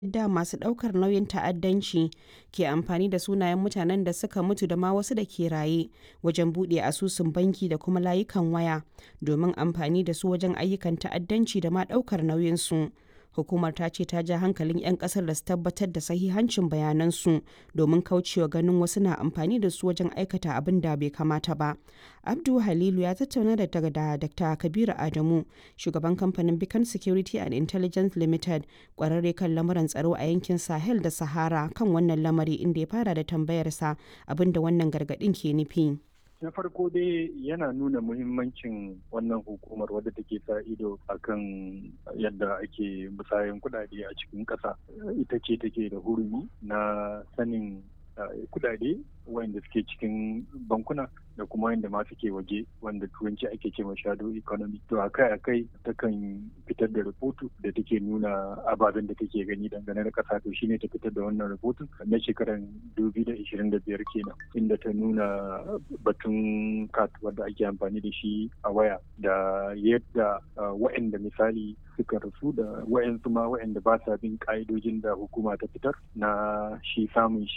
yadda masu ɗaukar nauyin ta'addanci ke amfani da sunayen mutanen da suka mutu da ma wasu da ke raye wajen buɗe asusun banki da kuma layukan waya domin amfani da su wajen ayyukan ta'addanci da ma ɗaukar nauyinsu. Hukumar ta ce ta ja hankalin 'yan kasar da su tabbatar da sahihancin bayanansu domin kaucewa ganin wasu na amfani da su wajen aikata abin da bai kamata ba. Abdu Halilu ya tattauna da da Dr. Kabiru Adamu, shugaban kamfanin Beacon Security and Intelligence Limited, kwararre kan lamuran tsaro a yankin Sahel da Sahara kan wannan lamari inda ya fara da tambayarsa abin da wannan gargaɗin ke nufi. na farko dai yana nuna muhimmancin wannan hukumar wadda take sa ido akan yadda ake musayan kudade a cikin ƙasa ita ce take da hurumi na sanin kudade wanda suke cikin bankuna da kuma wanda ma suke waje wanda turanci ake ce ma shadow economy to akai akai takan fitar da rahoto da take nuna ababen da take gani dangane da kasa to shine ta fitar da wannan rahoton na shekaran 2025 kenan inda ta nuna batun kat wanda ake amfani da shi a waya da yadda wa'anda misali suka rasu da wa'ansu ma wa'anda ba sa bin ka'idojin da hukuma ta fitar na shi samun